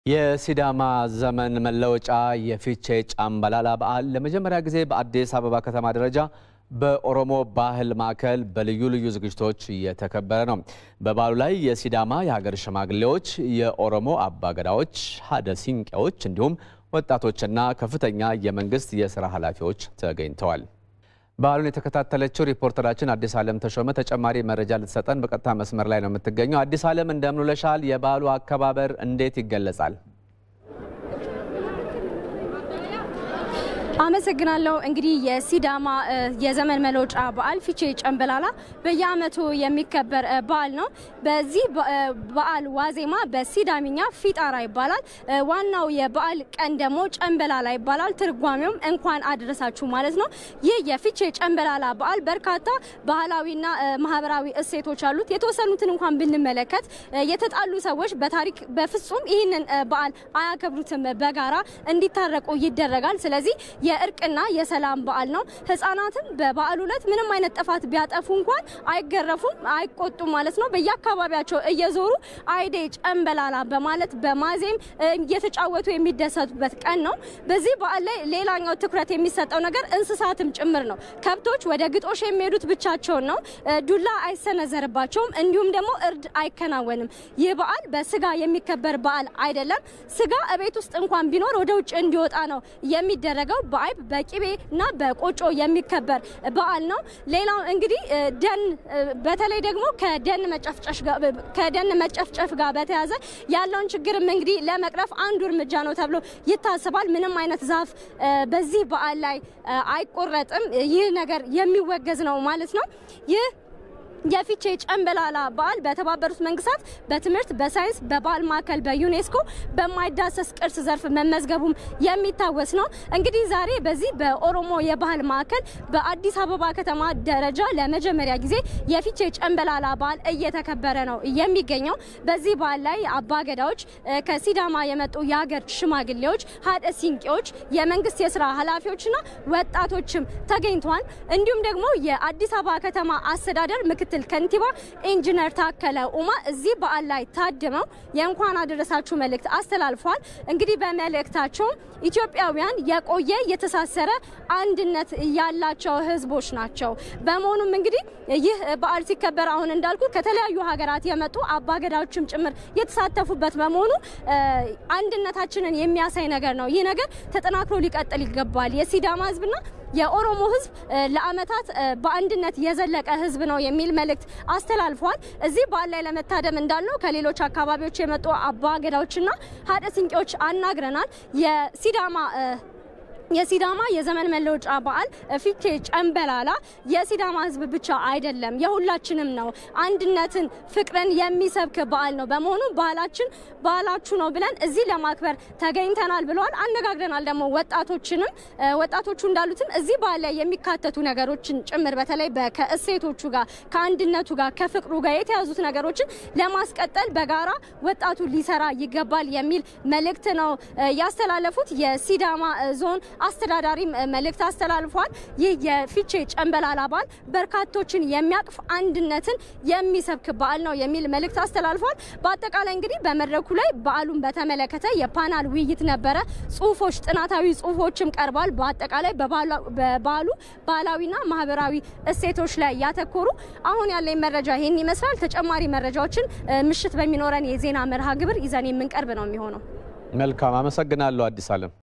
የሲዳማ ዘመን መለወጫ የፊቼ ጫምባላላ በዓል ለመጀመሪያ ጊዜ በአዲስ አበባ ከተማ ደረጃ በኦሮሞ ባህል ማዕከል በልዩ ልዩ ዝግጅቶች እየተከበረ ነው። በበዓሉ ላይ የሲዳማ የሀገር ሽማግሌዎች፣ የኦሮሞ አባገዳዎች፣ ሀደ ሲንቄዎች እንዲሁም ወጣቶችና ከፍተኛ የመንግስት የስራ ኃላፊዎች ተገኝተዋል። በዓሉን የተከታተለችው ሪፖርተራችን አዲስ ዓለም ተሾመ ተጨማሪ መረጃ ልትሰጠን በቀጥታ መስመር ላይ ነው የምትገኘው። አዲስ ዓለም እንደምን ውለሻል? የበዓሉ አከባበር እንዴት ይገለጻል? አመሰግናለሁ። እንግዲህ የሲዳማ የዘመን መለወጫ በዓል ፊቼ ጨምበላላ በየዓመቱ የሚከበር በዓል ነው። በዚህ በዓል ዋዜማ በሲዳሚኛ ፊጣራ ይባላል። ዋናው የበዓል ቀን ደግሞ ጨምበላላ ይባላል። ትርጓሜውም እንኳን አደረሳችሁ ማለት ነው። ይህ የፊቼ ጨምበላላ በዓል በርካታ ባህላዊና ማህበራዊ እሴቶች አሉት። የተወሰኑትን እንኳን ብንመለከት የተጣሉ ሰዎች በታሪክ በፍጹም ይህንን በዓል አያከብሩትም። በጋራ እንዲታረቁ ይደረጋል። ስለዚህ የእርቅና የሰላም በዓል ነው። ህጻናትም በበዓሉ ዕለት ምንም አይነት ጥፋት ቢያጠፉ እንኳን አይገረፉም፣ አይቆጡም ማለት ነው። በየአካባቢያቸው እየዞሩ አይዴ ጨምበላላ በማለት በማዜም እየተጫወቱ የሚደሰቱበት ቀን ነው። በዚህ በዓል ላይ ሌላኛው ትኩረት የሚሰጠው ነገር እንስሳትም ጭምር ነው። ከብቶች ወደ ግጦሽ የሚሄዱት ብቻቸውን ነው። ዱላ አይሰነዘርባቸውም፣ እንዲሁም ደግሞ እርድ አይከናወንም። ይህ በዓል በስጋ የሚከበር በዓል አይደለም። ስጋ እቤት ውስጥ እንኳን ቢኖር ወደ ውጭ እንዲወጣ ነው የሚደረገው። በአይብ በቂቤ እና በቆጮ የሚከበር በዓል ነው። ሌላው እንግዲህ ደን በተለይ ደግሞ ከደን መጨፍጨፍ ጋር በተያያዘ ያለውን ችግርም እንግዲህ ለመቅረፍ አንዱ እርምጃ ነው ተብሎ ይታሰባል። ምንም አይነት ዛፍ በዚህ በዓል ላይ አይቆረጥም። ይህ ነገር የሚወገዝ ነው ማለት ነው። ይህ የፊቼ ጨምበላላ በዓል በተባበሩት መንግስታት በትምህርት በሳይንስ በባህል ማዕከል በዩኔስኮ በማይዳሰስ ቅርስ ዘርፍ መመዝገቡም የሚታወስ ነው። እንግዲህ ዛሬ በዚህ በኦሮሞ የባህል ማዕከል በአዲስ አበባ ከተማ ደረጃ ለመጀመሪያ ጊዜ የፊቼ ጨምበላላ በዓል እየተከበረ ነው የሚገኘው። በዚህ በዓል ላይ አባገዳዎች፣ ከሲዳማ የመጡ የሀገር ሽማግሌዎች፣ ሀደ ሲንቄዎች፣ የመንግስት የስራ ኃላፊዎችና ወጣቶችም ተገኝተዋል። እንዲሁም ደግሞ የአዲስ አበባ ከተማ አስተዳደር ምክትል ምክትል ከንቲባ ኢንጂነር ታከለ ኡማ እዚህ በዓል ላይ ታድመው የእንኳን አደረሳችሁ መልእክት አስተላልፏል። እንግዲህ በመልእክታቸውም ኢትዮጵያውያን የቆየ የተሳሰረ አንድነት ያላቸው ህዝቦች ናቸው። በመሆኑም እንግዲህ ይህ በዓል ሲከበር አሁን እንዳልኩ ከተለያዩ ሀገራት የመጡ አባገዳዎችም ጭምር የተሳተፉበት በመሆኑ አንድነታችንን የሚያሳይ ነገር ነው። ይህ ነገር ተጠናክሮ ሊቀጥል ይገባል። የሲዳማ ህዝብና የኦሮሞ ህዝብ ለአመታት በአንድነት የዘለቀ ህዝብ ነው የሚል መልእክት አስተላልፏል። እዚህ በዓል ላይ ለመታደም እንዳለው ከሌሎች አካባቢዎች የመጡ አባገዳዎችና ሀደ ሲንቄዎች አናግረናል። የሲዳማ የሲዳማ የዘመን መለወጫ በዓል ፊቼ ጨምበላላ የሲዳማ ህዝብ ብቻ አይደለም፣ የሁላችንም ነው። አንድነትን፣ ፍቅርን የሚሰብክ በዓል ነው። በመሆኑ ባህላችን ባህላችሁ ነው ብለን እዚህ ለማክበር ተገኝተናል ብለዋል። አነጋግረናል ደግሞ ወጣቶችንም ወጣቶቹ እንዳሉትም እዚህ በዓል ላይ የሚካተቱ ነገሮችን ጭምር በተለይ ከእሴቶቹ ጋር ከአንድነቱ ጋር ከፍቅሩ ጋር የተያዙት ነገሮችን ለማስቀጠል በጋራ ወጣቱ ሊሰራ ይገባል የሚል መልእክት ነው ያስተላለፉት። የሲዳማ ዞን አስተዳዳሪም መልእክት አስተላልፏል። ይህ የፊቼ ጨምበላላ በዓል በርካቶችን የሚያቅፍ አንድነትን የሚሰብክ በዓል ነው የሚል መልእክት አስተላልፏል። በአጠቃላይ እንግዲህ በመድረኩ ላይ በዓሉን በተመለከተ የፓናል ውይይት ነበረ። ጽሁፎች፣ ጥናታዊ ጽሁፎችም ቀርቧል። በአጠቃላይ በበዓሉ ባህላዊና ማህበራዊ እሴቶች ላይ ያተኮሩ። አሁን ያለኝ መረጃ ይህን ይመስላል። ተጨማሪ መረጃዎችን ምሽት በሚኖረን የዜና መርሃ ግብር ይዘን የምንቀርብ ነው የሚሆነው። መልካም አመሰግናለሁ አዲስ አለም።